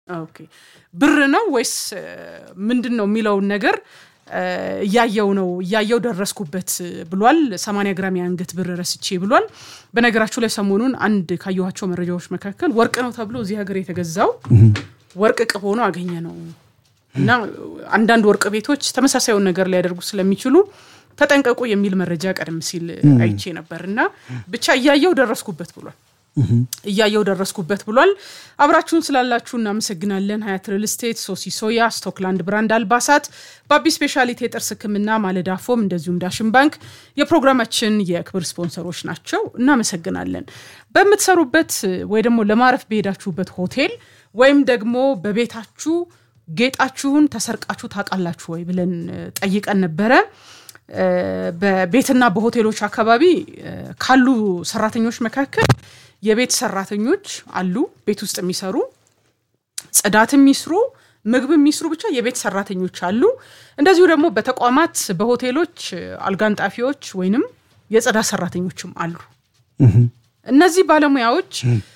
ኦኬ ብር ነው ወይስ ምንድን ነው የሚለውን ነገር እያየው ነው እያየው ደረስኩበት ብሏል። 80 ግራም የአንገት ብር ረስቼ ብሏል። በነገራችሁ ላይ ሰሞኑን አንድ ካየኋቸው መረጃዎች መካከል ወርቅ ነው ተብሎ እዚህ ሀገር የተገዛው ወርቅ ቅብ ሆኖ አገኘ ነው እና አንዳንድ ወርቅ ቤቶች ተመሳሳዩን ነገር ሊያደርጉ ስለሚችሉ ተጠንቀቁ የሚል መረጃ ቀደም ሲል አይቼ ነበር እና ብቻ እያየው ደረስኩበት ብሏል እያየው ደረስኩበት ብሏል። አብራችሁን ስላላችሁ እናመሰግናለን። ሀያት ሪል ስቴት፣ ሶሲ ሶያ፣ ስቶክላንድ ብራንድ አልባሳት፣ ባቢ ስፔሻሊቲ የጥርስ ሕክምና፣ ማለዳ ፎም እንደዚሁም ዳሽን ባንክ የፕሮግራማችን የክብር ስፖንሰሮች ናቸው። እናመሰግናለን። በምትሰሩበት ወይ ደግሞ ለማረፍ በሄዳችሁበት ሆቴል ወይም ደግሞ በቤታችሁ ጌጣችሁን ተሰርቃችሁ ታውቃላችሁ ወይ ብለን ጠይቀን ነበረ። በቤትና በሆቴሎች አካባቢ ካሉ ሰራተኞች መካከል የቤት ሰራተኞች አሉ፣ ቤት ውስጥ የሚሰሩ ጽዳት የሚስሩ ምግብ የሚስሩ ብቻ የቤት ሰራተኞች አሉ። እንደዚሁ ደግሞ በተቋማት በሆቴሎች አልጋንጣፊዎች ወይንም የጽዳት ሰራተኞችም አሉ። እነዚህ ባለሙያዎች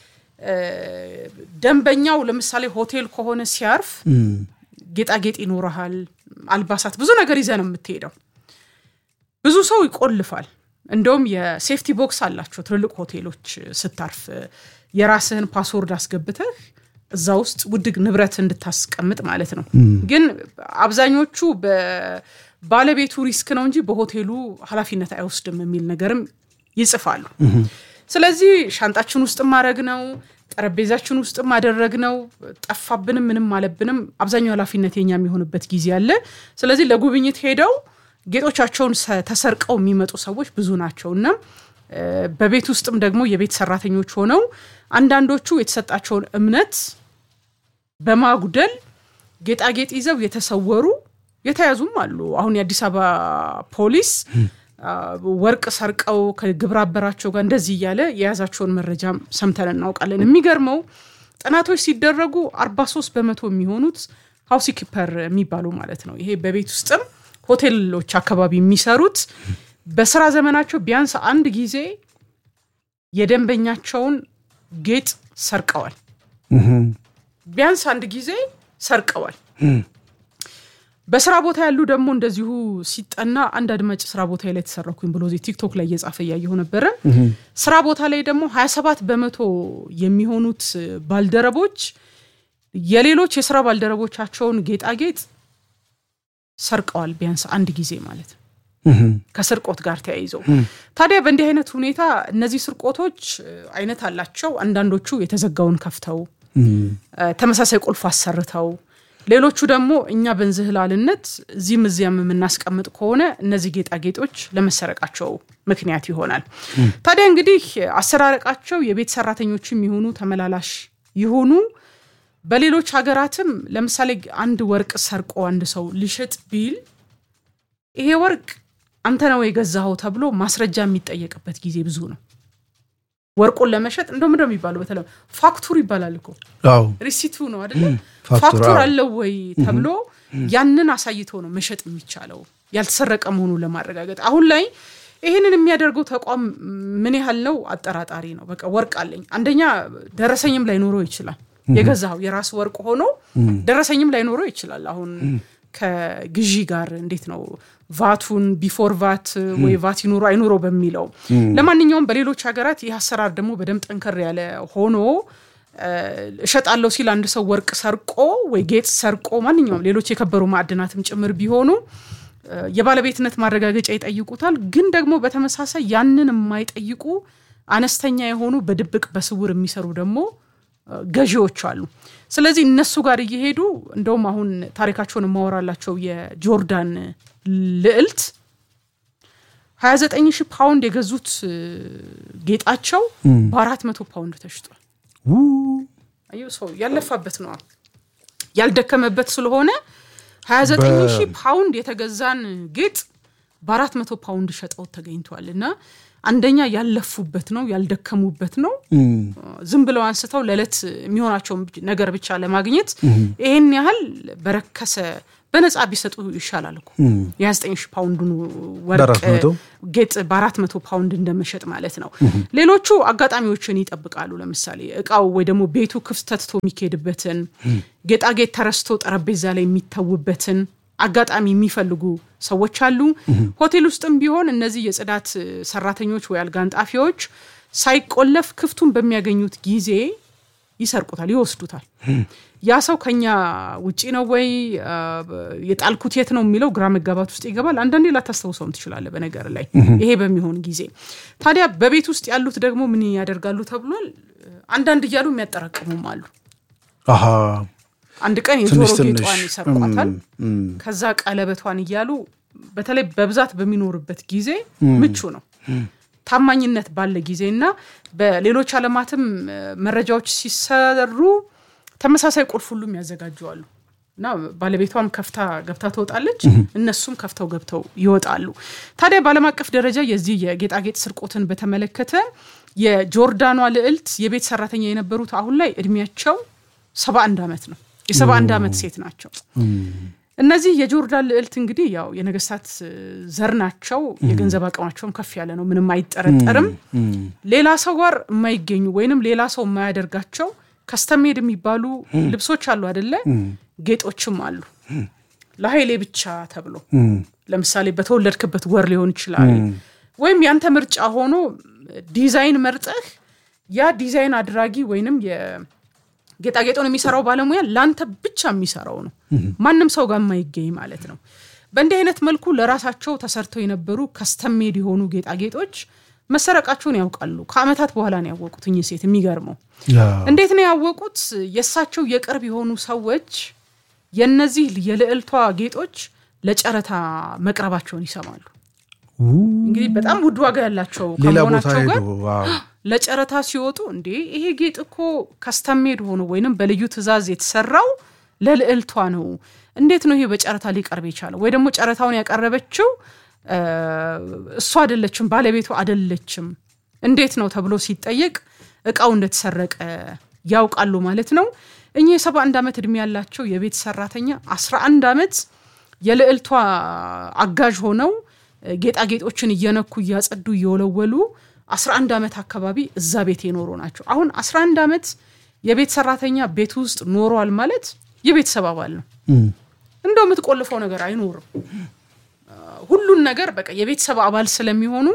ደንበኛው ለምሳሌ ሆቴል ከሆነ ሲያርፍ ጌጣጌጥ ይኖረሃል፣ አልባሳት፣ ብዙ ነገር ይዘህ ነው የምትሄደው። ብዙ ሰው ይቆልፋል። እንደውም የሴፍቲ ቦክስ አላቸው ትልልቅ ሆቴሎች ስታርፍ የራስህን ፓስወርድ አስገብተህ እዛ ውስጥ ውድግ ንብረት እንድታስቀምጥ ማለት ነው። ግን አብዛኞቹ በባለቤቱ ሪስክ ነው እንጂ በሆቴሉ ኃላፊነት አይወስድም የሚል ነገርም ይጽፋሉ። ስለዚህ ሻንጣችን ውስጥ ማድረግ ነው፣ ጠረጴዛችን ውስጥ ማደረግ ነው። ጠፋብንም ምንም አለብንም አብዛኛው ኃላፊነት የኛ የሚሆንበት ጊዜ አለ። ስለዚህ ለጉብኝት ሄደው ጌጦቻቸውን ተሰርቀው የሚመጡ ሰዎች ብዙ ናቸው እና በቤት ውስጥም ደግሞ የቤት ሰራተኞች ሆነው አንዳንዶቹ የተሰጣቸውን እምነት በማጉደል ጌጣጌጥ ይዘው የተሰወሩ የተያዙም አሉ። አሁን የአዲስ አበባ ፖሊስ ወርቅ ሰርቀው ከግብረ አበራቸው ጋር እንደዚህ እያለ የያዛቸውን መረጃም ሰምተን እናውቃለን። የሚገርመው ጥናቶች ሲደረጉ 43 በመቶ የሚሆኑት ሀውስ ኪፐር የሚባሉ ማለት ነው ይሄ በቤት ውስጥም ሆቴሎች አካባቢ የሚሰሩት በስራ ዘመናቸው ቢያንስ አንድ ጊዜ የደንበኛቸውን ጌጥ ሰርቀዋል። ቢያንስ አንድ ጊዜ ሰርቀዋል። በስራ ቦታ ያሉ ደግሞ እንደዚሁ ሲጠና አንድ አድማጭ ስራ ቦታ ላይ ተሰረኩኝ ብሎ ቲክቶክ ላይ እየጻፈ እያየሁ ነበረ። ስራ ቦታ ላይ ደግሞ 27 በመቶ የሚሆኑት ባልደረቦች የሌሎች የስራ ባልደረቦቻቸውን ጌጣጌጥ ሰርቀዋል ቢያንስ አንድ ጊዜ ማለት ነው። ከስርቆት ጋር ተያይዘው ታዲያ በእንዲህ አይነት ሁኔታ እነዚህ ስርቆቶች አይነት አላቸው። አንዳንዶቹ የተዘጋውን ከፍተው ተመሳሳይ ቁልፍ አሰርተው፣ ሌሎቹ ደግሞ እኛ በንዝህላልነት እዚህም እዚያም የምናስቀምጥ ከሆነ እነዚህ ጌጣጌጦች ለመሰረቃቸው ምክንያት ይሆናል። ታዲያ እንግዲህ አሰራረቃቸው የቤት ሰራተኞችም የሆኑ ተመላላሽ ይሆኑ በሌሎች ሀገራትም ለምሳሌ አንድ ወርቅ ሰርቆ አንድ ሰው ሊሸጥ ቢል ይሄ ወርቅ አንተ ነው የገዛኸው ተብሎ ማስረጃ የሚጠየቅበት ጊዜ ብዙ ነው። ወርቁን ለመሸጥ እንደው ምንድን ነው የሚባለው? በተለይ ፋክቱር ይባላል እኮ ሪሲቱ ነው አይደለ? ፋክቱር አለው ወይ ተብሎ ያንን አሳይቶ ነው መሸጥ የሚቻለው ያልተሰረቀ መሆኑን ለማረጋገጥ። አሁን ላይ ይህንን የሚያደርገው ተቋም ምን ያህል ነው አጠራጣሪ ነው። በቃ ወርቅ አለኝ አንደኛ ደረሰኝም ላይኖረው ይችላል የገዛው የራስ ወርቅ ሆኖ ደረሰኝም ላይኖረው ይችላል። አሁን ከግዢ ጋር እንዴት ነው ቫቱን ቢፎር ቫት ወይ ቫት ይኑሮ አይኑሮ በሚለው ለማንኛውም በሌሎች ሀገራት ይህ አሰራር ደግሞ በደንብ ጠንከር ያለ ሆኖ እሸጣለሁ ሲል አንድ ሰው ወርቅ ሰርቆ ወይ ጌጥ ሰርቆ ማንኛውም ሌሎች የከበሩ ማዕድናትም ጭምር ቢሆኑ የባለቤትነት ማረጋገጫ ይጠይቁታል። ግን ደግሞ በተመሳሳይ ያንን የማይጠይቁ አነስተኛ የሆኑ በድብቅ በስውር የሚሰሩ ደግሞ ገዢዎች አሉ። ስለዚህ እነሱ ጋር እየሄዱ እንደውም አሁን ታሪካቸውን የማወራላቸው የጆርዳን ልዕልት 29 ሺህ ፓውንድ የገዙት ጌጣቸው በአራት መቶ ፓውንድ ተሽጧል። አየሁ ሰው ያለፋበት ነው ያልደከመበት ስለሆነ 29 ሺህ ፓውንድ የተገዛን ጌጥ በአራት መቶ ፓውንድ ሸጠው ተገኝቷል እና አንደኛ ያለፉበት ነው ያልደከሙበት ነው። ዝም ብለው አንስተው ለዕለት የሚሆናቸውን ነገር ብቻ ለማግኘት ይህን ያህል በረከሰ በነፃ ቢሰጡ ይሻላል እኮ የ29 ሺህ ፓውንዱን ወርቅ በአራት መቶ? ጌጥ በአራት መቶ ፓውንድ እንደመሸጥ ማለት ነው። ሌሎቹ አጋጣሚዎችን ይጠብቃሉ። ለምሳሌ እቃው ወይ ደግሞ ቤቱ ክፍት ተትቶ የሚካሄድበትን ጌጣጌጥ ተረስቶ ጠረጴዛ ላይ የሚተውበትን አጋጣሚ የሚፈልጉ ሰዎች አሉ። ሆቴል ውስጥም ቢሆን እነዚህ የጽዳት ሰራተኞች ወይ አልጋ አንጣፊዎች ሳይቆለፍ ክፍቱን በሚያገኙት ጊዜ ይሰርቁታል፣ ይወስዱታል። ያ ሰው ከኛ ውጪ ነው ወይ አ፣ የጣልኩት የት ነው የሚለው ግራ መጋባት ውስጥ ይገባል። አንዳንዴ ላታስታውሰውም ትችላለህ። በነገር ላይ ይሄ በሚሆን ጊዜ ታዲያ በቤት ውስጥ ያሉት ደግሞ ምን ያደርጋሉ ተብሏል። አንዳንድ እያሉ የሚያጠራቅሙም አሉ። አሀ አንድ ቀን የጆሮ ትንሽ ትንሽ ጌጧን ይሰርቋታል። እም፣ እም፣ ከዛ ቀለበቷን እያሉ በተለይ በብዛት በሚኖርበት ጊዜ ምቹ ነው። ታማኝነት ባለ ጊዜ እና በሌሎች ዓለማትም እ፣ መረጃዎች ሲሰሩ ተመሳሳይ ቁልፍ ሁሉም ያዘጋጀዋሉ እና ባለቤቷም ከፍታ ገብታ ትወጣለች፣ እነሱም ከፍተው ገብተው ይወጣሉ። ታዲያ በዓለም አቀፍ ደረጃ የዚህ የጌጣጌጥ ስርቆትን በተመለከተ የጆርዳኗ ልዕልት የቤት ሰራተኛ የነበሩት አሁን ላይ እድሜያቸው ሰባ አንድ ዓመት ነው። የሰባ አንድ ዓመት ሴት ናቸው። እነዚህ የጆርዳን ልዕልት እንግዲህ ያው የነገስታት እ፣ ዘር ናቸው። የገንዘብ አቅማቸውም ከፍ ያለ ነው፣ ምንም አይጠረጠርም። ሌላ ሰው ጋር የማይገኙ ወይንም ሌላ ሰው የማያደርጋቸው ከስተሜድ የሚባሉ ልብሶች አሉ አደለ? ጌጦችም አሉ ለሀይሌ ብቻ ተብሎ ለምሳሌ በተወለድክበት ወር ሊሆን ይችላል። ወይም ያንተ ምርጫ ሆኖ ዲዛይን መርጠህ ያ ዲዛይን አድራጊ ወይንም የጌጣጌጡን የሚሰራው ባለሙያ ለአንተ ብቻ የሚሰራው ነው። ማንም ሰው ጋር የማይገኝ ማለት ነው። በእንዲህ አይነት መልኩ ለራሳቸው ተሰርተው የነበሩ ከስተሜድ የሆኑ ጌጣጌጦች መሰረቃቸውን ያውቃሉ። ከአመታት በኋላ ነው ያወቁት እኚህ ሴት። የሚገርመው ያ እንዴት ነው ያወቁት? የእሳቸው የቅርብ የሆኑ ሰዎች የነዚህ የልዕልቷ ጌጦች ለጨረታ መቅረባቸውን ይሰማሉ። ው፣ እንግዲህ በጣም ውድ ዋጋ ያላቸው ሌላ ቦታ ከመሆናቸው ጋር ሄዶ ዋው፣ ለጨረታ ሲወጡ እንዴ ይሄ ጌጥ እኮ ከስተሜድ ሆኖ ወይንም በልዩ ትዕዛዝ የተሰራው ለልዕልቷ ነው። እንዴት ነው ይሄ በጨረታ ሊቀርብ የቻለው? ወይ ደግሞ ጨረታውን ያቀረበችው እ፣ እሷ አይደለችም፣ ባለቤቱ አይደለችም። እንዴት ነው ተብሎ ሲጠየቅ እቃው እንደተሰረቀ ያውቃሉ ማለት ነው። እኚህ የሰባ አንድ ዓመት ዕድሜ ያላቸው የቤት ሰራተኛ አስራ አንድ ዓመት የልዕልቷ አጋዥ ሆነው እ፣ ጌጣጌጦችን እየነኩ እያጸዱ እየወለወሉ 11 ዓመት አካባቢ እዛ ቤት የኖሩ ናቸው። አሁን 11 ዓመት የቤት ሰራተኛ ቤት ውስጥ ኖሯል ማለት የቤተሰብ አባል ነው። እም፣ እንደው የምትቆልፈው ነገር አይኖርም። ሁሉን ነገር በቃ የቤተሰብ አባል ስለሚሆኑ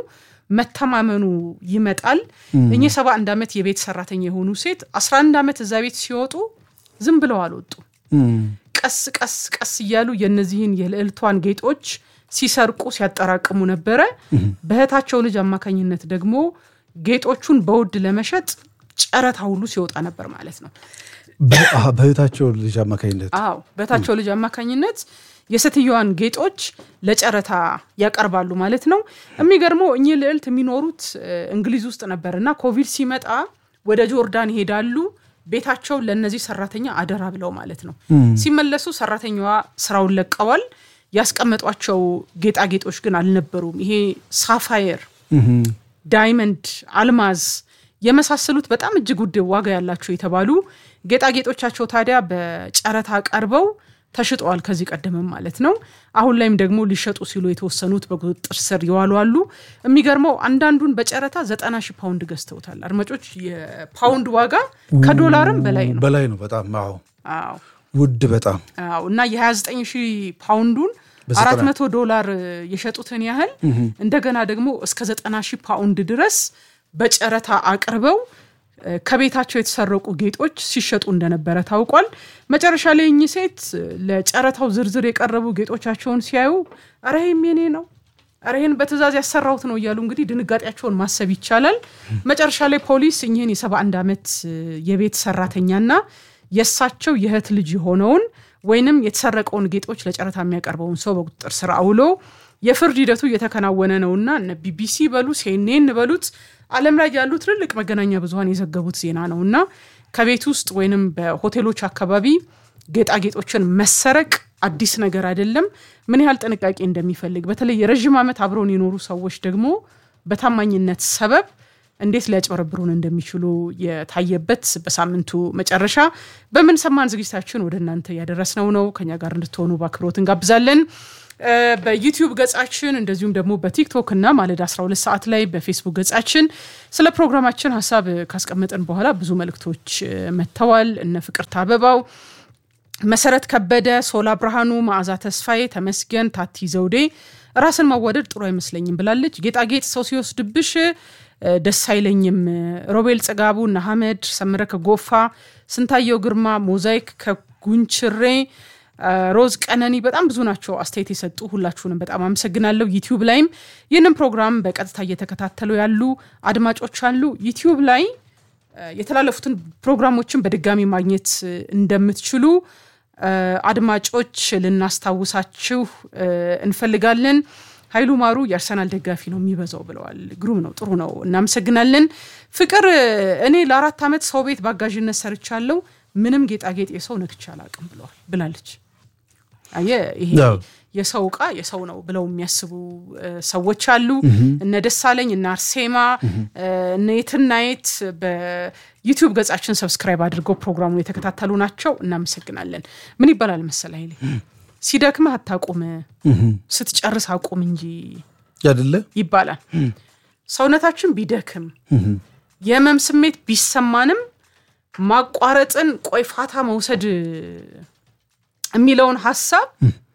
መተማመኑ ይመጣል። እኚህ ሰባ አንድ ዓመት የቤት ሰራተኛ የሆኑ ሴት 11 ዓመት እዛ ቤት ሲወጡ ዝም ብለው አልወጡም። እም፣ ቀስ ቀስ ቀስ እያሉ የነዚህን የልዕልቷን ጌጦች ሲሰርቁ ሲያጠራቅሙ ነበረ። በእህታቸው ልጅ አማካኝነት ደግሞ ጌጦቹን በውድ ለመሸጥ ጨረታ ሁሉ ሲወጣ ነበር ማለት ነው። በ- አሀ፣ በእህታቸው ልጅ አማካኝነት አዎ በእህታቸው ልጅ አማካኝነት የሴትዮዋን ጌጦች ለጨረታ ያቀርባሉ ማለት ነው። የሚገርመው እኚህ ልዕልት የሚኖሩት እ፣ እንግሊዝ ውስጥ ነበር እና ኮቪድ ሲመጣ ወደ ጆርዳን ይሄዳሉ። ቤታቸውን ለእነዚህ ሰራተኛ አደራ ብለው ማለት ነው። ሲመለሱ ሰራተኛዋ ስራውን ለቀዋል። ያስቀመጧቸው ጌጣጌጦች ግን አልነበሩም። ይሄ ሳፋየር እም፣ ዳይመንድ፣ አልማዝ የመሳሰሉት በጣም እጅግ ውድ ዋጋ ያላቸው የተባሉ ጌጣጌጦቻቸው ታዲያ በጨረታ ቀርበው ተሽጠዋል። ከዚህ ቀደምም ማለት ነው። አሁን ላይም ደግሞ ሊሸጡ ሲሉ የተወሰኑት በቁጥጥር ስር የዋሉ አሉ። የሚገርመው አንዳንዱን በጨረታ ዘጠና ሺህ ፓውንድ ገዝተውታል። አድማጮች፣ የፓውንድ ዋጋ ከዶላርም በላይ ነው። በላይ ነው በጣም አዎ፣ አዎ ውድ በጣም አዎ እና የ29 ሺህ ፓውንዱን በዘጠና- አራት መቶ ዶላር የሸጡትን ያህል እንደገና ደግሞ እስከ ዘጠና ሺህ ፓውንድ ድረስ በጨረታ አቅርበው እ፣ ከቤታቸው የተሰረቁ ጌጦች ሲሸጡ እንደነበረ ታውቋል። መጨረሻ ላይ እኚህ ሴት እ፣ ለጨረታው ዝርዝር የቀረቡ ጌጦቻቸውን ሲያዩ ኧረ ይሄም የኔ ነው ኧረ ይህን በትዕዛዝ ያሰራሁት ነው እያሉ እንግዲህ ድንጋጤያቸውን ማሰብ ይቻላል። መጨረሻ ላይ ፖሊስ እኚህን የ71 ዓመት እ፣ የቤት ሰራተኛና የእሳቸው የእህት ልጅ የሆነውን ወይንም የተሰረቀውን ጌጦች ለጨረታ የሚያቀርበውን ሰው በቁጥጥር ስር አውሎ የፍርድ ሂደቱ እየተከናወነ ነውና እነ ቢቢሲ በሉ ሲኤንኤን በሉት ዓለም ላይ ያሉ ትልልቅ መገናኛ ብዙኃን የዘገቡት ዜና ነው እና ከቤት ውስጥ ወይንም በሆቴሎች አካባቢ ጌጣጌጦችን መሰረቅ አዲስ ነገር አይደለም። ምን ያህል ጥንቃቄ እንደሚፈልግ በተለይ የረዥም ዓመት አብረውን የኖሩ ሰዎች ደግሞ በታማኝነት ሰበብ እንዴት ሊያጭበረብሩን እንደሚችሉ የታየበት በሳምንቱ መጨረሻ በምን ሰማን ዝግጅታችን ወደ እናንተ ያደረስነው ነው። ከኛ ጋር እንድትሆኑ በአክብሮት እንጋብዛለን። በዩቲዩብ ገጻችን እንደዚሁም ደግሞ በቲክቶክ እና ማለዳ 12 ሰዓት ላይ በፌስቡክ ገጻችን ስለ ፕሮግራማችን ሀሳብ ካስቀመጠን በኋላ ብዙ መልእክቶች መጥተዋል። እነ ፍቅርተ አበባው፣ መሰረት ከበደ፣ ሶላ ብርሃኑ፣ መዓዛ ተስፋዬ፣ ተመስገን ታቲ ዘውዴ ራስን ማዋደድ ጥሩ አይመስለኝም ብላለች። ጌጣጌጥ ሰው ሲወስድብሽ ደስ አይለኝም። ሮቤል ጽጋቡ፣ እነ ሀመድ ሰምረ ከጎፋ፣ ስንታየው ግርማ፣ ሞዛይክ ከጉንችሬ ሮዝ ቀነኒ በጣም ብዙ ናቸው አስተያየት የሰጡ ሁላችሁንም በጣም አመሰግናለሁ። ዩቲዩብ ላይም ይህንን ፕሮግራም በቀጥታ እየተከታተሉ ያሉ አድማጮች አሉ። ዩቲዩብ ላይ የተላለፉትን ፕሮግራሞችን በድጋሚ ማግኘት እንደምትችሉ አድማጮች ልናስታውሳችሁ እንፈልጋለን። ኃይሉ ማሩ የአርሰናል ደጋፊ ነው የሚበዛው ብለዋል። ግሩም ነው፣ ጥሩ ነው፣ እናመሰግናለን። ፍቅር እኔ ለአራት ዓመት ሰው ቤት በአጋዥነት ሰርቻለሁ ምንም ጌጣጌጥ የሰው ነክቼ አላውቅም ብለዋል ብላለች። አየህ ይሄ የሰው እቃ የሰው ነው ብለው የሚያስቡ ሰዎች አሉ። እነ ደሳለኝ እነ አርሴማ እነ የትናየት በዩቲዩብ ገጻችን ሰብስክራይብ አድርገው ፕሮግራሙን የተከታተሉ ናቸው። እናመሰግናለን። ምን ይባላል መሰል ኃይሌ ሲደክምህ አታቁም፣ ስትጨርስ አቁም እንጂ አይደለ ይባላል። ሰውነታችን ቢደክም የህመም ስሜት ቢሰማንም ማቋረጥን ቆይ ፋታ መውሰድ የሚለውን ሀሳብ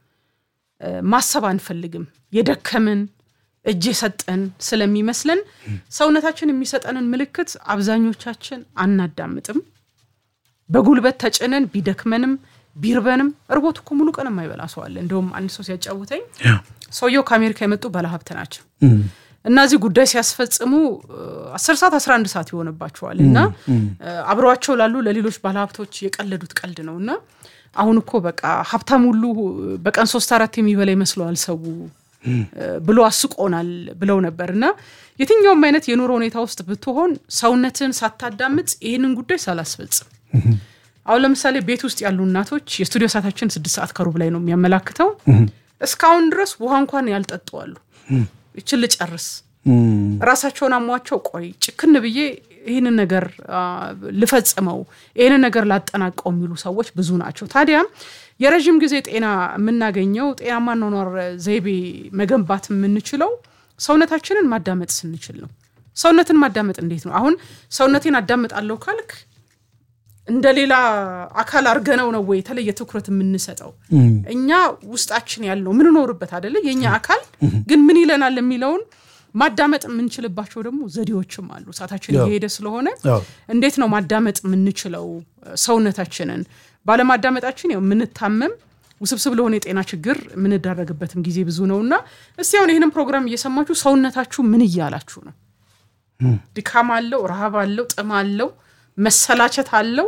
ማሰብ አንፈልግም። የደከምን እጅ የሰጠን ስለሚመስለን ሰውነታችን የሚሰጠንን ምልክት አብዛኞቻችን አናዳምጥም። በጉልበት ተጭነን ቢደክመንም ቢርበንም እርቦት እኮ ሙሉ ቀን የማይበላ ሰው አለ። እንደውም አንድ ሰው ሲያጫውተኝ ሰውየው ከአሜሪካ የመጡ ባለሀብት ናቸው እና እዚህ ጉዳይ ሲያስፈጽሙ አስር ሰዓት አስራ አንድ ሰዓት ይሆንባቸዋል እና አብረዋቸው ላሉ ለሌሎች ባለሀብቶች የቀለዱት ቀልድ ነው እና አሁን እኮ በቃ ሀብታም ሁሉ በቀን ሶስት አራት የሚበላ ይመስለዋል ሰው ብሎ አስቆናል ብለው ነበር እና የትኛውም አይነት የኑሮ ሁኔታ ውስጥ ብትሆን ሰውነትን ሳታዳምጥ ይህንን ጉዳይ ሳላስፈጽም አሁን ለምሳሌ ቤት ውስጥ ያሉ እናቶች የስቱዲዮ ሰዓታችን ስድስት ሰዓት ከሩብ ላይ ነው የሚያመላክተው እስካሁን ድረስ ውሃ እንኳን ያልጠጡ አሉ ይችን ልጨርስ ራሳቸውን አሟቸው ቆይ ጭክን ብዬ ይህንን ነገር ልፈጽመው ይህንን ነገር ላጠናቀው የሚሉ ሰዎች ብዙ ናቸው። ታዲያ የረዥም ጊዜ ጤና የምናገኘው ጤናማ ኗኗር ዘይቤ መገንባት የምንችለው ሰውነታችንን ማዳመጥ ስንችል ነው። ሰውነትን ማዳመጥ እንዴት ነው? አሁን ሰውነቴን አዳምጣለሁ ካልክ እንደ ሌላ አካል አርገነው ነው ወይ የተለየ ትኩረት የምንሰጠው? እኛ ውስጣችን ያለው ምንኖርበት አደለ? የእኛ አካል ግን ምን ይለናል የሚለውን ማዳመጥ የምንችልባቸው ደግሞ ዘዴዎችም አሉ። ሰዓታችን እየሄደ ስለሆነ እንዴት ነው ማዳመጥ የምንችለው ሰውነታችንን? ባለማዳመጣችን ያው የምንታመም ውስብስብ ለሆነ የጤና ችግር የምንዳረግበትም ጊዜ ብዙ ነው እና እስቲ አሁን ይህንን ፕሮግራም እየሰማችሁ ሰውነታችሁ ምን እያላችሁ ነው? ድካም አለው፣ ረሃብ አለው፣ ጥም አለው፣ መሰላቸት አለው።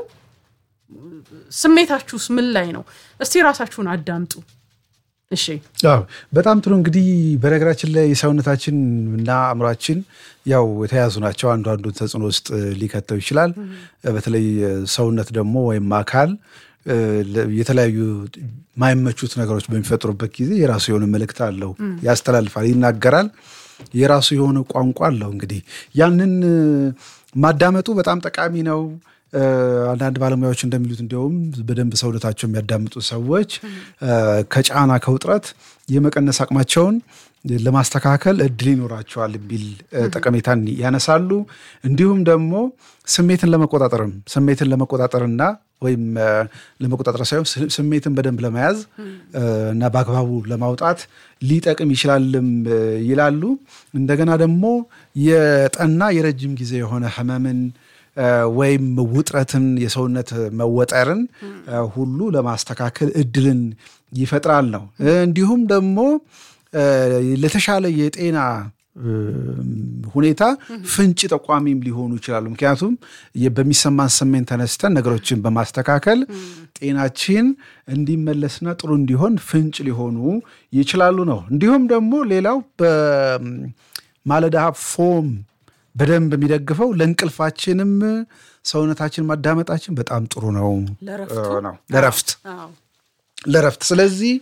ስሜታችሁስ ምን ላይ ነው? እስቲ ራሳችሁን አዳምጡ። እሺ በጣም ጥሩ እንግዲህ በነገራችን ላይ ሰውነታችን እና አእምሯችን ያው የተያዙ ናቸው። አንዱ አንዱን ተጽዕኖ ውስጥ ሊከተው ይችላል። በተለይ ሰውነት ደግሞ ወይም አካል የተለያዩ ማይመቹት ነገሮች በሚፈጥሩበት ጊዜ የራሱ የሆነ መልእክት አለው፣ ያስተላልፋል፣ ይናገራል። የራሱ የሆነ ቋንቋ አለው። እንግዲህ ያንን ማዳመጡ በጣም ጠቃሚ ነው። አንዳንድ ባለሙያዎች እንደሚሉት እንዲያውም በደንብ ሰውነታቸው የሚያዳምጡ ሰዎች ከጫና ከውጥረት የመቀነስ አቅማቸውን ለማስተካከል እድል ይኖራቸዋል የሚል ጠቀሜታን ያነሳሉ። እንዲሁም ደግሞ ስሜትን ለመቆጣጠርም ስሜትን ለመቆጣጠርና ወይም ለመቆጣጠር ሳይሆን ስሜትን በደንብ ለመያዝ እና በአግባቡ ለማውጣት ሊጠቅም ይችላልም ይላሉ። እንደገና ደግሞ የጠና የረጅም ጊዜ የሆነ ህመምን ወይም ውጥረትን፣ የሰውነት መወጠርን ሁሉ ለማስተካከል እድልን ይፈጥራል ነው። እንዲሁም ደግሞ ለተሻለ የጤና ሁኔታ ፍንጭ ጠቋሚም ሊሆኑ ይችላሉ። ምክንያቱም በሚሰማን ስሜን ተነስተን ነገሮችን በማስተካከል ጤናችን እንዲመለስና ጥሩ እንዲሆን ፍንጭ ሊሆኑ ይችላሉ ነው። እንዲሁም ደግሞ ሌላው በማለዳ ፎም በደንብ የሚደግፈው ለእንቅልፋችንም ሰውነታችን ማዳመጣችን በጣም ጥሩ ነው ነው ለረፍት ለረፍት ስለዚህ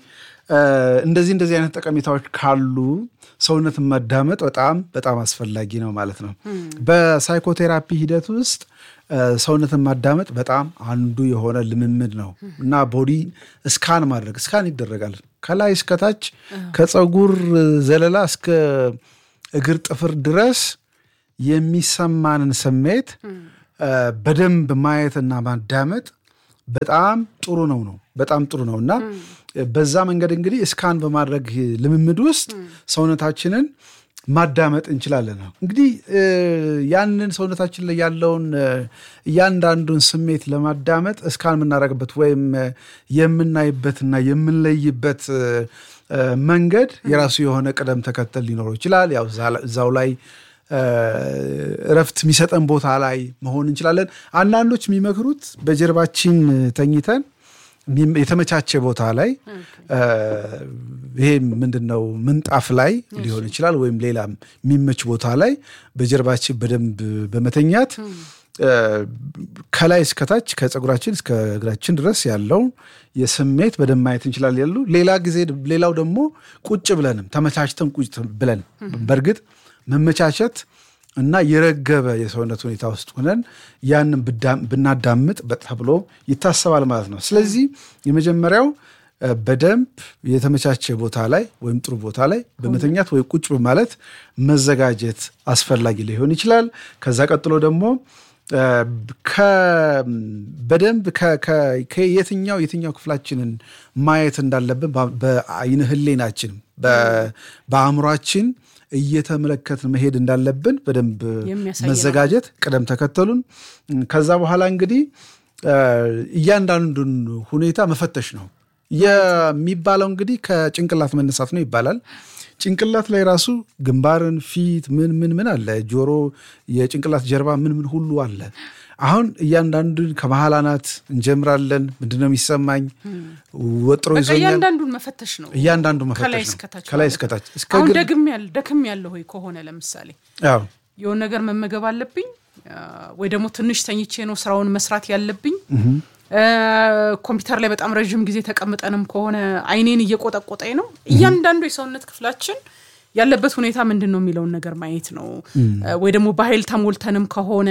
እንደዚህ እንደዚህ አይነት ጠቀሜታዎች ካሉ ሰውነትን ማዳመጥ በጣም በጣም አስፈላጊ ነው ማለት ነው። በሳይኮቴራፒ ሂደት ውስጥ ሰውነትን ማዳመጥ በጣም አንዱ የሆነ ልምምድ ነው እና ቦዲ እስካን ማድረግ እስካን ይደረጋል ከላይ እስከታች ከፀጉር ዘለላ እስከ እግር ጥፍር ድረስ የሚሰማንን ስሜት በደንብ ማየትና ማዳመጥ በጣም ጥሩ ነው ነው በጣም ጥሩ ነው እና በዛ መንገድ እንግዲህ እስካን በማድረግ ልምምድ ውስጥ ሰውነታችንን ማዳመጥ እንችላለን ነው እንግዲህ ያንን ሰውነታችን ላይ ያለውን እያንዳንዱን ስሜት ለማዳመጥ እስካን የምናደርግበት ወይም የምናይበትና የምንለይበት መንገድ የራሱ የሆነ ቅደም ተከተል ሊኖረው ይችላል። ያው እዛው ላይ እረፍት የሚሰጠን ቦታ ላይ መሆን እንችላለን። አንዳንዶች የሚመክሩት በጀርባችን ተኝተን የተመቻቸ ቦታ ላይ ይሄ ምንድን ነው ምንጣፍ ላይ ሊሆን ይችላል፣ ወይም ሌላም የሚመች ቦታ ላይ በጀርባችን በደንብ በመተኛት ከላይ እስከታች ከፀጉራችን እስከ እግራችን ድረስ ያለው የስሜት በደንብ ማየት እንችላለን ያሉ ሌላ ጊዜ ሌላው ደግሞ ቁጭ ብለንም ተመቻችተን ቁጭ ብለን በእርግጥ መመቻቸት እና የረገበ የሰውነት ሁኔታ ውስጥ ሆነን ያንን ብናዳምጥ ተብሎ ይታሰባል ማለት ነው። ስለዚህ የመጀመሪያው በደንብ የተመቻቸ ቦታ ላይ ወይም ጥሩ ቦታ ላይ በመተኛት ወይ ቁጭ በማለት መዘጋጀት አስፈላጊ ሊሆን ይችላል። ከዛ ቀጥሎ ደግሞ በደንብ ከየትኛው የትኛው ክፍላችንን ማየት እንዳለብን በአይነ ህሌናችን በአእምሯችን እየተመለከትን መሄድ እንዳለብን በደንብ መዘጋጀት ቅደም ተከተሉን። ከዛ በኋላ እንግዲህ እያንዳንዱን ሁኔታ መፈተሽ ነው የሚባለው። እንግዲህ ከጭንቅላት መነሳት ነው ይባላል። ጭንቅላት ላይ ራሱ ግንባርን፣ ፊት ምን ምን ምን አለ፣ ጆሮ፣ የጭንቅላት ጀርባ ምን ምን ሁሉ አለ። አሁን እያንዳንዱን ከመሀል አናት እንጀምራለን። ምንድነው የሚሰማኝ? ወጥሮ ይዞኛል። እያንዳንዱን መፈተሽ ነው። እያንዳንዱ መፈተሽ ከላይ ነው። እስከታች ከላይ ማለት እስከታች እስከ አሁን እግር ደግም ያለ ደክም ያለ ሆይ ከሆነ ለምሳሌ አዎ የሆነ ነገር መመገብ አለብኝ ወይ ደግሞ ትንሽ ተኝቼ ነው ስራውን መስራት ያለብኝ። ኮምፒውተር ላይ በጣም ረዥም ጊዜ ተቀምጠንም ከሆነ አይኔን እየቆጠቆጠኝ ነው። እያንዳንዱ የሰውነት ክፍላችን ያለበት ሁኔታ ምንድን ነው የሚለውን ነገር ማየት ነው። ወይ ደግሞ በኃይል ተሞልተንም ከሆነ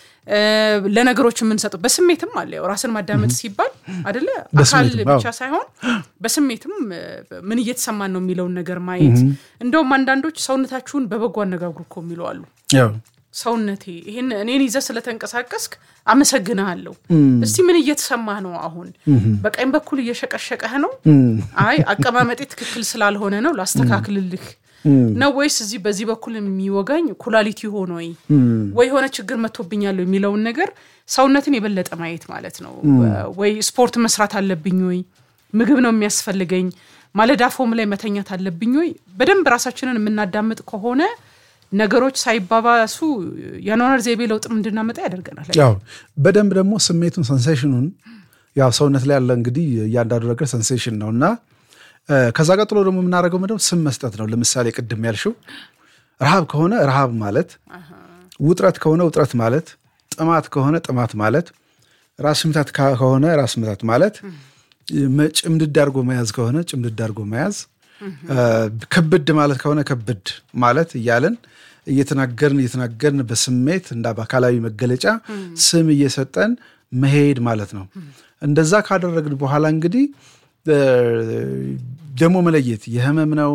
ለነገሮች የምንሰጠው በስሜትም አለ። ያው ራስን ማዳመጥ ሲባል አደለ አካል በስሜትም፣ ብቻ አዎ። ሳይሆን በስሜትም ምን እየተሰማን ነው የሚለውን ነገር ማየት። እንደውም አንዳንዶች ሰውነታችሁን በበጎ አነጋግሩ እኮ የሚሉ አሉ። ያው ሰውነቴ ይህን እኔን ይዘህ ስለተንቀሳቀስክ አመሰግንሃለሁ። እስቲ ምን እየተሰማህ ነው? አሁን በቀኝ በኩል እየሸቀሸቀህ ነው? አይ አቀማመጤ ትክክል ስላልሆነ ነው ላስተካክልልህ ነው ወይስ እዚህ በዚህ በኩል የሚወጋኝ ኩላሊት ሆኖ ወይ ወይ የሆነ ችግር መጥቶብኛል የሚለውን ነገር ሰውነትን የበለጠ ማየት ማለት ነው። ወይ ስፖርት መስራት አለብኝ ወይ ምግብ ነው የሚያስፈልገኝ ማለዳ ፎም ላይ መተኛት አለብኝ ወይ በደንብ ራሳችንን የምናዳምጥ ከሆነ ነገሮች ሳይባባሱ የአኗኗር ዘይቤ ለውጥም እንድናመጣ ያደርገናል። ያው በደንብ ደግሞ ስሜቱን ሰንሴሽኑን ያው ሰውነት ላይ ያለ እንግዲህ እያንዳንዱ ነገር ሰንሴሽን ነው እና እ፣ ከዛ ቀጥሎ ደግሞ የምናደርገው ምንድነው ስም መስጠት ነው። ለምሳሌ ቅድም ያልሽው ረሃብ ከሆነ ረሃብ ማለት፣ ውጥረት ከሆነ ውጥረት ማለት፣ ጥማት ከሆነ ጥማት ማለት፣ ራስ ምታት ካ- ከሆነ ራስ ምታት ማለት፣ መ- ጭምድድ አድርጎ መያዝ ከሆነ ጭምድድ አድርጎ መያዝ፣ እ፣ ክብድ ማለት ከሆነ ክብድ ማለት እያለን እየተናገርን እየተናገርን በስሜት እንዳ በአካላዊ መገለጫ ስም እየሰጠን መሄድ ማለት ነው። እንደዛ ካደረግን በኋላ እንግዲህ እ፣ ደግሞ መለየት የህመም ነው፣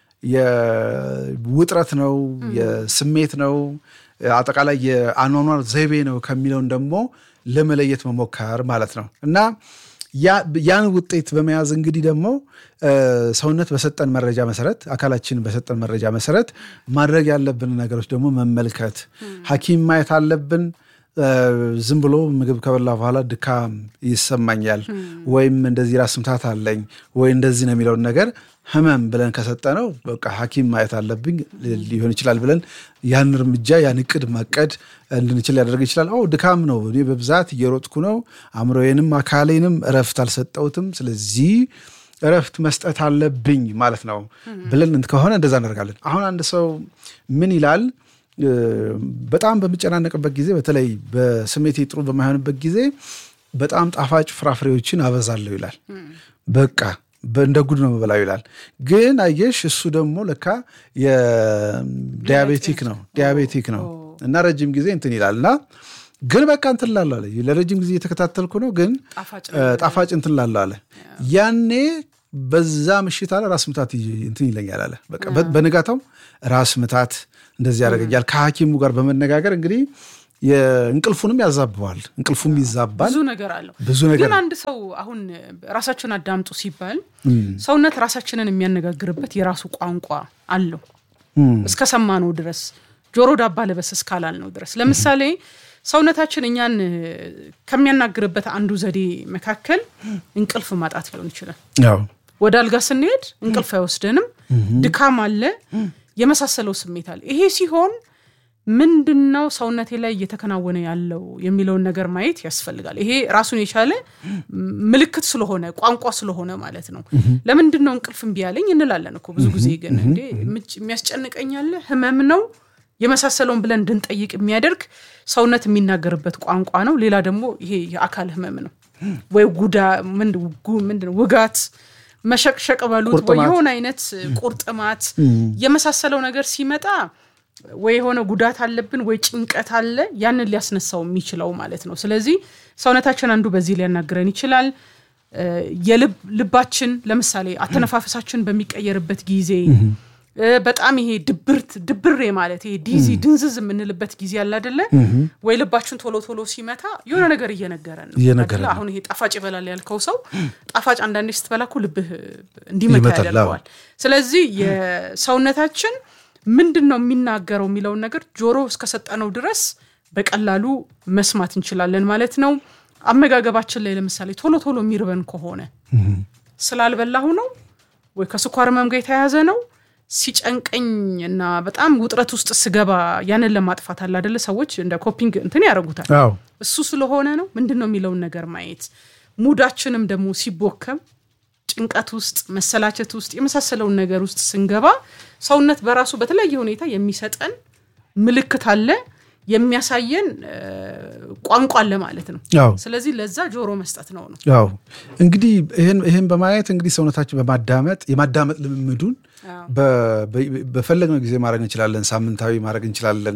የውጥረት ነው፣ የስሜት ነው፣ አጠቃላይ የአኗኗር ዘይቤ ነው ከሚለውን ደግሞ ለመለየት መሞከር ማለት ነው እና ያ- ያን ውጤት በመያዝ እንግዲህ ደግሞ እ፣ ሰውነት በሰጠን መረጃ መሰረት አካላችን በሰጠን መረጃ መሰረት ማድረግ ያለብን ነገሮች ደግሞ መመልከት፣ ሐኪም ማየት አለብን። እ፣ ዝም ብሎ ምግብ ከበላ በኋላ ድካም ይሰማኛል ወይም እንደዚህ ራስ ምታት አለኝ ወይ እንደዚህ ነው የሚለውን ነገር ህመም ብለን ከሰጠነው በቃ ሐኪም ማየት አለብኝ ሊሆን ይችላል ብለን ያን እርምጃ ያን እቅድ ማቀድ እንድንችል ሊያደርግ ይችላል። ኦ ድካም ነው፣ እኔ በብዛት እየሮጥኩ ነው፣ አእምሮዬንም አካሌንም እረፍት አልሰጠሁትም፣ ስለዚህ እረፍት መስጠት አለብኝ ማለት ነው ብለን እንት ከሆነ እንደዛ እናደርጋለን። አሁን አንድ ሰው ምን ይላል? እ፣ በጣም በምጨናነቅበት ጊዜ በተለይ በስሜቴ ጥሩ በማይሆንበት ጊዜ በጣም ጣፋጭ ፍራፍሬዎችን አበዛለሁ ይላል። በቃ እንደ ጉድ ነው የምበላው ይላል። ግን አየሽ እሱ ደግሞ ለካ የዲያቤቲክ ነው ዲያቤቲክ ነው እና ረጅም ጊዜ እንትን ይላል እና ግን በቃ እንትን ላለ አለ ለረጅም ጊዜ እየተከታተልኩ ነው ግን ጣፋጭ እንትን ላለ አለ ያኔ በዛ ምሽት አለ ራስ ምታት እንትን ይለኛል አለ በቃ በንጋታው ራስ ምታት እንደዚህ ያደርገኛል። ከሐኪሙ ጋር በመነጋገር እንግዲህ እንቅልፉንም ያዛበዋል። እንቅልፉም ይዛባል። ብዙ ነገር አለው። ብዙ ነገር ግን አንድ ሰው አሁን ራሳችሁን አዳምጡ ሲባል ሰውነት ራሳችንን የሚያነጋግርበት የራሱ ቋንቋ አለው እስከ ሰማነው ድረስ ጆሮ ዳባ ልበስ እስካላልነው ድረስ ለምሳሌ ሰውነታችን እኛን ከሚያናግርበት አንዱ ዘዴ መካከል እንቅልፍ ማጣት ሊሆን ይችላል። ወደ አልጋ ስንሄድ እንቅልፍ አይወስደንም፣ ድካም አለ፣ የመሳሰለው ስሜት አለ። ይሄ ሲሆን ምንድን ነው ሰውነቴ ላይ እየተከናወነ ያለው የሚለውን ነገር ማየት ያስፈልጋል። ይሄ ራሱን የቻለ ምልክት ስለሆነ ቋንቋ ስለሆነ ማለት ነው። ለምንድን ነው እንቅልፍ እምቢ ያለኝ እንላለን እኮ ብዙ ጊዜ። ግን እንዴ የሚያስጨንቀኛለ ህመም ነው የመሳሰለውን ብለን እንድንጠይቅ የሚያደርግ ሰውነት የሚናገርበት ቋንቋ ነው። ሌላ ደግሞ ይሄ የአካል ህመም ነው ወይ ጉዳ ምንድን ነው ውጋት፣ መሸቅሸቅ በሉት ወይ የሆነ አይነት ቁርጥማት የመሳሰለው ነገር ሲመጣ ወይ የሆነ ጉዳት አለብን ወይ ጭንቀት አለ፣ ያንን ሊያስነሳው የሚችለው ማለት ነው። ስለዚህ ሰውነታችን አንዱ በዚህ ሊያናግረን ይችላል። የልብ ልባችን ለምሳሌ አተነፋፈሳችን በሚቀየርበት ጊዜ በጣም ይሄ ድብርት ድብሬ ማለት ይሄ ዲዚ ድንዝዝ የምንልበት ጊዜ አለ አይደለ? ወይ ልባችን ቶሎ ቶሎ ሲመታ የሆነ ነገር እየነገረን ነው። አሁን ይሄ ጣፋጭ ይበላል ያልከው ሰው ጣፋጭ አንዳንዴ ስትበላ እኮ ልብህ እንዲመታ ያደርገዋል። ስለዚህ የሰውነታችን ምንድን ነው የሚናገረው የሚለውን ነገር ጆሮ እስከሰጠነው ድረስ በቀላሉ መስማት እንችላለን ማለት ነው። አመጋገባችን ላይ ለምሳሌ ቶሎ ቶሎ የሚርበን ከሆነ ስላልበላሁ ነው ወይ ከስኳር ህመም ጋር የተያያዘ ነው ሲጨንቀኝ እና በጣም ውጥረት ውስጥ ስገባ ያንን ለማጥፋት አለ አይደለ ሰዎች እንደ ኮፒንግ እንትን ያደርጉታል። እሱ ስለሆነ ነው ምንድን ነው የሚለውን ነገር ማየት። ሙዳችንም ደግሞ ሲቦከም ጭንቀት ውስጥ መሰላቸት ውስጥ የመሳሰለውን ነገር ውስጥ ስንገባ ሰውነት በራሱ በተለያየ ሁኔታ የሚሰጠን ምልክት አለ የሚያሳየን ቋንቋ አለ ማለት ነው። ስለዚህ ለዛ ጆሮ መስጠት ነው ነው። ያው እንግዲህ ይህን በማየት እንግዲህ ሰውነታችን በማዳመጥ የማዳመጥ ልምምዱን በፈለግነው ጊዜ ማድረግ እንችላለን። ሳምንታዊ ማድረግ እንችላለን።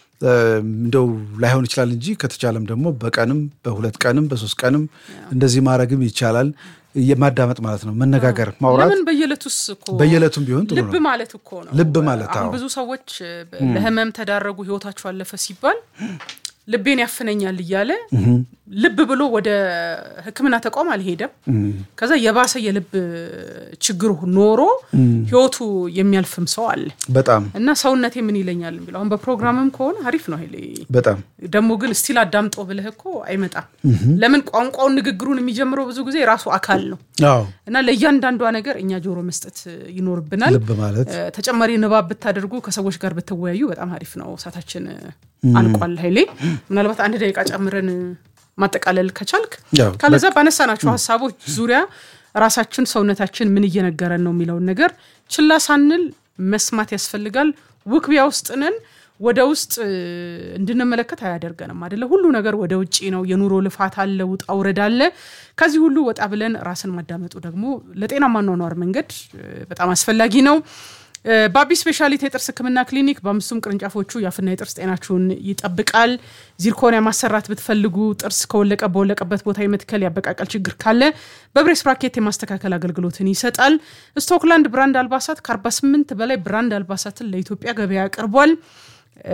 እንደው ላይሆን ይችላል እንጂ ከተቻለም ደግሞ በቀንም በሁለት ቀንም በሶስት ቀንም እንደዚህ ማድረግም ይቻላል። የማዳመጥ ማለት ነው። መነጋገር፣ ማውራት ለምን በየዕለቱስ እኮ በየዕለቱም ቢሆን ጥሩ ልብ ነው። ማለት እኮ ነው። ልብ ማለት አሁን አዎ። ብዙ ሰዎች ለህመም ተዳረጉ፣ ህይወታቸው አለፈ ሲባል ልቤን ያፍነኛል እያለ ልብ ብሎ ወደ ሕክምና ተቋም አልሄደም። ከዛ የባሰ የልብ ችግር ኖሮ ህይወቱ የሚያልፍም ሰው አለ በጣም እና ሰውነቴ ምን ይለኛል የሚለው አሁን በፕሮግራምም ከሆነ አሪፍ ነው ሄሌ በጣም ደግሞ ግን ስቲል አዳምጦ ብልህ እኮ አይመጣም። ለምን ቋንቋውን ንግግሩን የሚጀምረው ብዙ ጊዜ ራሱ አካል ነው አዎ። እና ለእያንዳንዷ ነገር እኛ ጆሮ መስጠት ይኖርብናል። ልብ ማለት እ፣ ተጨማሪ ንባብ ብታደርጉ ከሰዎች ጋር ብትወያዩ በጣም አሪፍ ነው። ሰዓታችን አልቋል ኃይሌ። ምናልባት አንድ ደቂቃ ጨምረን ማጠቃለል ከቻልክ ያው ካለዛ ባነሳናቸው ሀሳቦች ዙሪያ ራሳችን ሰውነታችን ምን እየነገረን ነው የሚለውን ነገር ችላ ሳንል መስማት ያስፈልጋል። ውክቢያ ውስጥ ነን። ወደ ውስጥ እ፣ እንድንመለከት አያደርገንም አደለ? ሁሉ ነገር ወደ ውጭ ነው። የኑሮ ልፋት አለ፣ ውጣ ውረድ አለ። ከዚህ ሁሉ ወጣ ብለን ራስን ማዳመጡ ደግሞ ለጤናማ አኗኗር መንገድ እ፣ በጣም አስፈላጊ ነው። እ፣ ባቢ ስፔሻሊቲ የጥርስ ሕክምና ክሊኒክ በአምስቱም ቅርንጫፎቹ የአፍና የጥርስ ጤናችሁን ይጠብቃል። ዚርኮኒያ ማሰራት ብትፈልጉ ጥርስ ከወለቀ በወለቀበት ቦታ የመትከል ያበቃቀል ችግር ካለ በብሬስ ብራኬት የማስተካከል አገልግሎትን ይሰጣል። ስቶክላንድ ብራንድ አልባሳት ከ48 በላይ ብራንድ አልባሳትን ለኢትዮጵያ ገበያ አቅርቧል። እ፣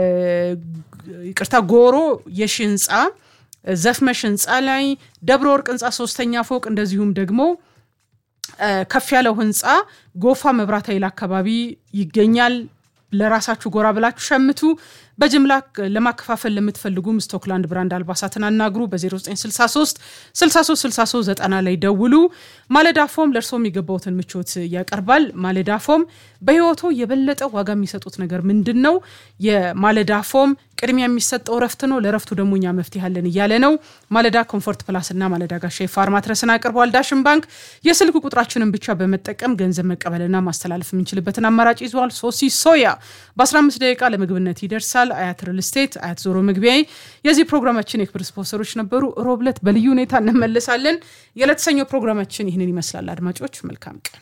ይቅርታ ጎሮ የሺ ህንፃ ዘፍመሽ ህንፃ ላይ ደብረ ወርቅ ህንፃ ሶስተኛ ፎቅ እንደዚሁም ደግሞ እ፣ ከፍ ያለው ህንፃ ጎፋ መብራት ኃይል አካባቢ ይገኛል። ለራሳችሁ ጎራ ብላችሁ ሸምቱ። በጅምላ ለማከፋፈል ለምትፈልጉም ስቶክላንድ ብራንድ አልባሳትን አናግሩ። በ0963 63 63 90 ላይ ደውሉ። ማለዳ ፎም ለእርሶ የሚገባውትን ምቾት ያቀርባል። ማለዳ ፎም በህይወቶ የበለጠ ዋጋ የሚሰጡት ነገር ምንድን ነው? የማለዳ ፎም ቅድሚያ የሚሰጠው እረፍት ነው። ለእረፍቱ ደግሞ እኛ መፍትሄ አለን እያለ ነው። ማለዳ ኮምፎርት ፕላስ እና ማለዳ ጋሻ የፋር ማትረስን አቅርቧል። ዳሽን ባንክ የስልክ ቁጥራችንን ብቻ በመጠቀም ገንዘብ መቀበልና ማስተላለፍ የምንችልበትን አማራጭ ይዟል። ሶሲ ሶያ በ15 ደቂቃ ለምግብነት ይደርሳል። ይቀጥላል። አያት ሪል ስቴት፣ አያት ዞሮ መግቢያዬ የዚህ ፕሮግራማችን የክብር ስፖንሰሮች ነበሩ። ሮብለት በልዩ ሁኔታ እንመለሳለን። የዕለት ሰኞ ፕሮግራማችን ይህንን ይመስላል። አድማጮች መልካም ቀን።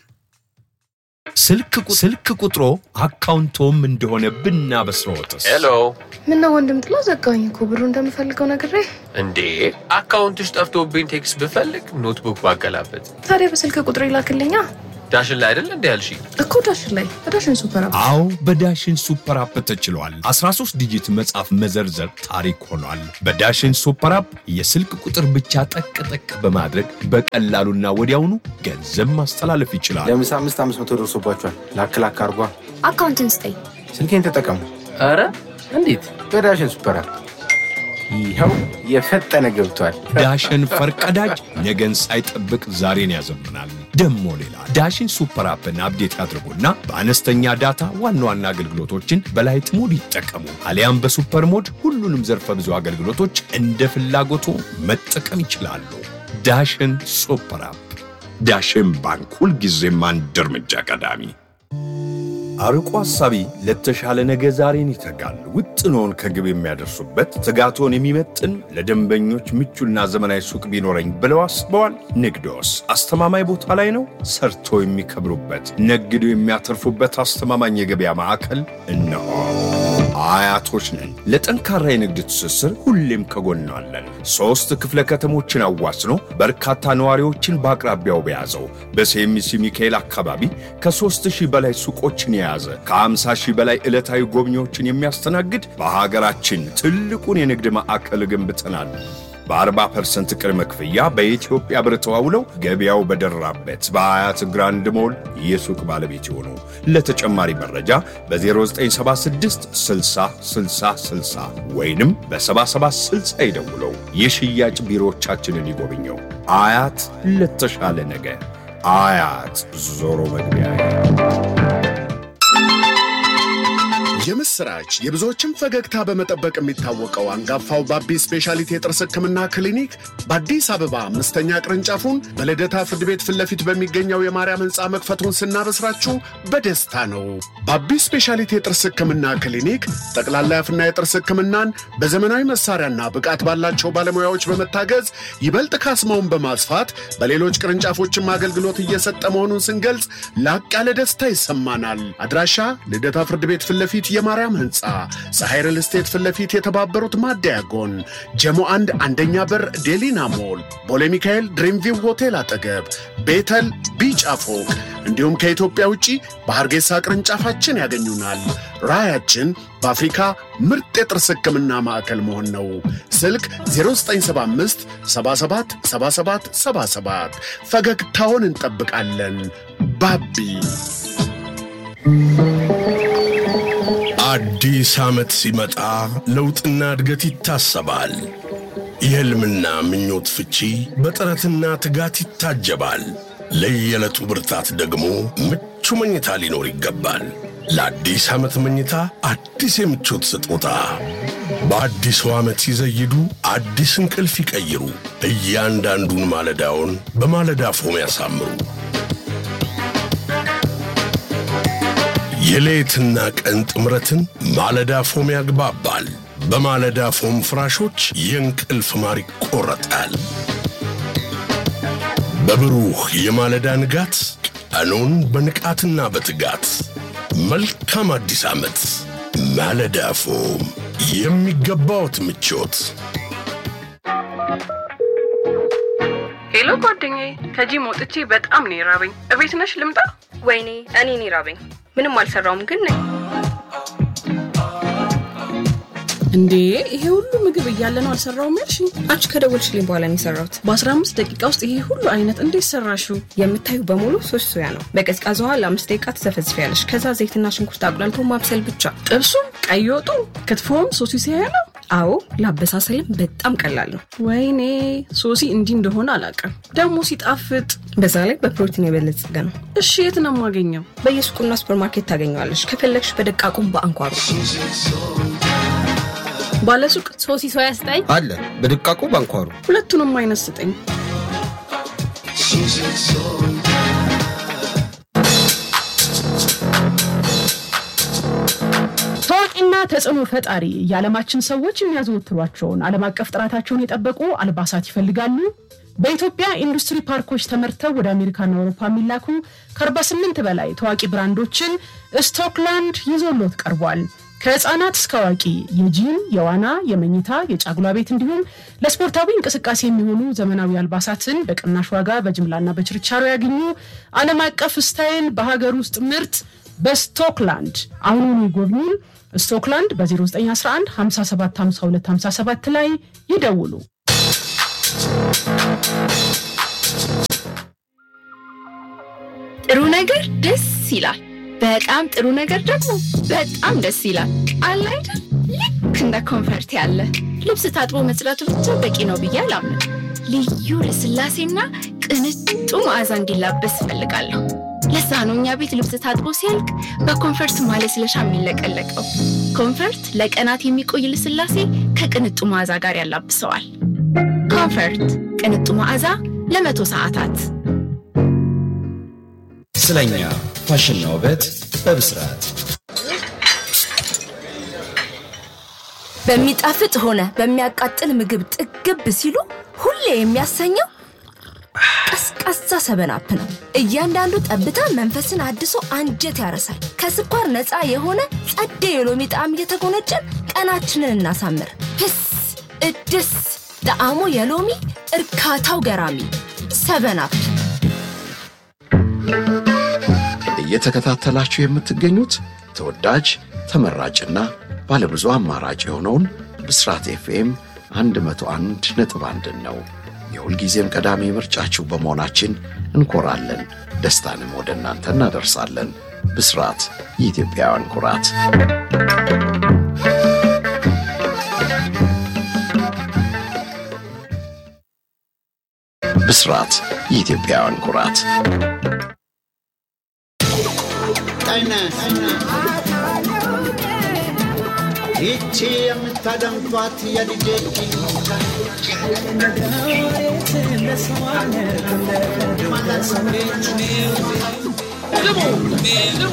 ስልክ ቁጥሮ አካውንቶም እንደሆነ ብናበስረዎትስ? ሄሎ ምነው ወንድም ጥላ ዘጋኝ እኮ ብሩ እንደምፈልገው ነግሬ። እንዴ አካውንትሽ ጠፍቶብኝ ቴክስት ብፈልግ ኖትቡክ ባገላበት ታዲያ በስልክ ቁጥር ይላክልኛ ዳሽን ላይ አይደል እንዲ ያልሽ እኮ ዳሽን ላይ በዳሽን ሱፐር አፕ አዎ በዳሽን ሱፐር አፕ ተችሏል። 13 ዲጂት መጻፍ መዘርዘር ታሪክ ሆኗል። በዳሽን ሱፐር አፕ የስልክ ቁጥር ብቻ ጠቅ ጠቅ በማድረግ በቀላሉና ወዲያውኑ ገንዘብ ማስተላለፍ ይችላል። ለምሳ አምስት አምስት መቶ ደርሶባቸዋል። ላክ ላክ አርጓ። አካውንትን ስጠኝ። ስልኬን ተጠቀሙ ኧረ እንዴት በዳሽን ሱፐር አፕ። ይኸው የፈጠነ ገብቷል። ዳሽን ፈርቀዳጅ ነገን ሳይጠብቅ ዛሬን ያዘምናል። ደሞ ሌላ ዳሽን ሱፐር አፕን አፕዴት ያድርጉና በአነስተኛ ዳታ ዋና ዋና አገልግሎቶችን በላይት ሞድ ይጠቀሙ። አሊያም በሱፐር ሞድ ሁሉንም ዘርፈ ብዙ አገልግሎቶች እንደ ፍላጎቱ መጠቀም ይችላሉ። ዳሽን ሱፐር አፕ። ዳሽን ባንክ ሁልጊዜም አንድ እርምጃ ቀዳሚ። አርቆ ሐሳቢ ለተሻለ ነገ ዛሬን ይተጋል። ውጥኖን ከግብ የሚያደርሱበት ትጋቶን የሚመጥን ለደንበኞች ምቹና ዘመናዊ ሱቅ ቢኖረኝ ብለው አስበዋል? ንግዶስ አስተማማኝ ቦታ ላይ ነው? ሰርቶ የሚከብሩበት ነግዶ የሚያተርፉበት አስተማማኝ የገበያ ማዕከል እነሆ። አያቶች ነን። ለጠንካራ የንግድ ትስስር ሁሌም ከጎናለን። ሦስት ክፍለ ከተሞችን አዋስኖ በርካታ ነዋሪዎችን በአቅራቢያው በያዘው በሴሚሲ ሚካኤል አካባቢ ከሦስት ሺህ በላይ ሱቆችን የያዘ ከ50 ሺህ በላይ ዕለታዊ ጎብኚዎችን የሚያስተናግድ በሀገራችን ትልቁን የንግድ ማዕከል ገንብተናል። በ40 ፐርሰንት ቅድመ ክፍያ በኢትዮጵያ ብር ተዋውለው ገበያው በደራበት በአያት ግራንድ ሞል የሱቅ ባለቤት ይሆኑ። ለተጨማሪ መረጃ በ0976 60 60 60 ወይንም በ7760 ይደውለው። የሽያጭ ቢሮዎቻችንን ይጎብኘው። አያት ለተሻለ ነገ። አያት ዞሮ መግቢያ የምስራች የብዙዎችን ፈገግታ በመጠበቅ የሚታወቀው አንጋፋው ባቢ ስፔሻሊቲ የጥርስ ሕክምና ክሊኒክ በአዲስ አበባ አምስተኛ ቅርንጫፉን በልደታ ፍርድ ቤት ፊት ለፊት በሚገኘው የማርያም ሕንፃ መክፈቱን ስናበስራችሁ በደስታ ነው። ባቢ ስፔሻሊቲ የጥርስ ሕክምና ክሊኒክ ጠቅላላ የአፍና የጥርስ ሕክምናን በዘመናዊ መሳሪያና ብቃት ባላቸው ባለሙያዎች በመታገዝ ይበልጥ ካስማውን በማስፋት በሌሎች ቅርንጫፎችም አገልግሎት እየሰጠ መሆኑን ስንገልጽ ላቅ ያለ ደስታ ይሰማናል። አድራሻ ልደታ ፍርድ ቤት ፊት ለፊት የማርያም ህንፃ ፀሐይ ሪል ስቴት ፊት ለፊት የተባበሩት ማደያ ጎን ጀሞ አንድ አንደኛ በር ዴሊና ሞል ቦሌ ሚካኤል ድሪምቪው ሆቴል አጠገብ ቤተል ቢጫ ፎቅ እንዲሁም ከኢትዮጵያ ውጪ በሐርጌሳ ቅርንጫፋችን ያገኙናል። ራዕያችን በአፍሪካ ምርጥ የጥርስ ህክምና ማዕከል መሆን ነው። ስልክ 0975 77 77 77 ፈገግታውን እንጠብቃለን። ባቢ አዲስ ዓመት ሲመጣ ለውጥና እድገት ይታሰባል። የሕልምና ምኞት ፍቺ በጥረትና ትጋት ይታጀባል። ለየዕለቱ ብርታት ደግሞ ምቹ መኝታ ሊኖር ይገባል። ለአዲስ ዓመት መኝታ አዲስ የምቾት ስጦታ በአዲሱ ዓመት ሲዘይዱ አዲስ እንቅልፍ ይቀይሩ። እያንዳንዱን ማለዳውን በማለዳ ፎም ያሳምሩ። የሌትና ቀን ጥምረትን ማለዳ ፎም ያግባባል። በማለዳ ፎም ፍራሾች የእንቅልፍ ማር ይቆረጣል። በብሩህ የማለዳ ንጋት ቀኑን በንቃትና በትጋት መልካም አዲስ ዓመት። ማለዳ ፎም የሚገባዎት ምቾት። ሄሎ ጓደኛዬ፣ ከጂም ወጥቼ በጣም ነው የራበኝ። እቤት ነሽ ልምጣ? ወይኔ እኔ እኔ ራበኝ። ምንም አልሰራውም ግን ነኝ። እንዴ ይሄ ሁሉ ምግብ እያለ ነው አልሰራውም ያልሽኝ? አንቺ ከደወልሽልኝ በኋላ ነው የሰራሁት። በ15 ደቂቃ ውስጥ ይሄ ሁሉ አይነት እንዴት ሰራሽው? የምታዩ በሙሉ ሶስት ሶያ ነው። በቀዝቃዛ ውሃ ለአምስት ደቂቃ ትዘፈዝፊያለሽ። ከዛ ዘይትና ሽንኩርት አቁላልቶ ማብሰል ብቻ። ጥብሱም፣ ቀይ ወጡ፣ ክትፎም ሶሲ ሲያያ ነው። አዎ ለአበሳሰልም በጣም ቀላል ነው። ወይኔ ሶሲ እንዲህ እንደሆነ አላውቅም። ደግሞ ሲጣፍጥ። በዛ ላይ በፕሮቲን የበለጸገ ነው። እሺ የት ነው የማገኘው? በየሱቁና ሱፐርማርኬት ታገኘዋለሽ። ከፈለግሽ በደቃቁም በአንኳሩ ባለሱቅ ሶሲ ሶያ ስጠኝ አለ በድቃቁ ባንኳሩ ሁለቱንም አይነት ስጠኝ። ታዋቂና ተጽዕኖ ፈጣሪ የዓለማችን ሰዎች የሚያዘወትሯቸውን ዓለም አቀፍ ጥራታቸውን የጠበቁ አልባሳት ይፈልጋሉ? በኢትዮጵያ ኢንዱስትሪ ፓርኮች ተመርተው ወደ አሜሪካና አውሮፓ የሚላኩ ከ48 በላይ ታዋቂ ብራንዶችን ስቶክላንድ ይዞሎት ቀርቧል። ከህፃናት እስከ አዋቂ የጂም፣ የዋና፣ የመኝታ፣ የጫጉላ ቤት እንዲሁም ለስፖርታዊ እንቅስቃሴ የሚሆኑ ዘመናዊ አልባሳትን በቅናሽ ዋጋ በጅምላና በችርቻሮ ያገኙ። ዓለም አቀፍ ስታይል በሀገር ውስጥ ምርት በስቶክላንድ አሁኑኑ ይጎብኙን። ስቶክላንድ በ0911 57 52 57 ላይ ይደውሉ። ጥሩ ነገር ደስ ይላል። በጣም ጥሩ ነገር ደግሞ በጣም ደስ ይላል። አለ አይደል? ልክ እንደ ኮንፈርት ያለ ልብስ ታጥቦ መጽዳቱ ብቻ በቂ ነው ብዬ አላምንም። ልዩ ልስላሴና ቅንጡ መዓዛ እንዲላበስ እፈልጋለሁ። ለዛ ነው እኛ ቤት ልብስ ታጥቦ ሲያልቅ በኮንፈርት ማለስለሻ የሚለቀለቀው። ኮንፈርት ለቀናት የሚቆይ ልስላሴ ከቅንጡ መዓዛ ጋር ያላብሰዋል። ኮንፈርት ቅንጡ መዓዛ ለመቶ ሰዓታት ስለኛ ፋሽንና ውበት በብስራት በሚጣፍጥ ሆነ በሚያቃጥል ምግብ ጥግብ ሲሉ ሁሌ የሚያሰኘው ቀዝቃዛ ሰበናፕ ነው። እያንዳንዱ ጠብታ መንፈስን አድሶ አንጀት ያረሳል። ከስኳር ነፃ የሆነ ጸዴ የሎሚ ጣዕም እየተጎነጨን ቀናችንን እናሳምር። ህስ እድስ ጣዕሙ የሎሚ እርካታው ገራሚ ሰበናፕ። እየተከታተላችሁ የምትገኙት ተወዳጅ ተመራጭና ባለብዙ አማራጭ የሆነውን ብስራት ኤፍኤም 101 ነጥብ አንድን ነው። የሁልጊዜም ቀዳሚ ምርጫችሁ በመሆናችን እንኮራለን። ደስታንም ወደ እናንተ እናደርሳለን። ብስራት የኢትዮጵያውያን ኩራት። ብስራት የኢትዮጵያውያን ኩራት። ይቺ የምታደምጧት የልጄ ልቡ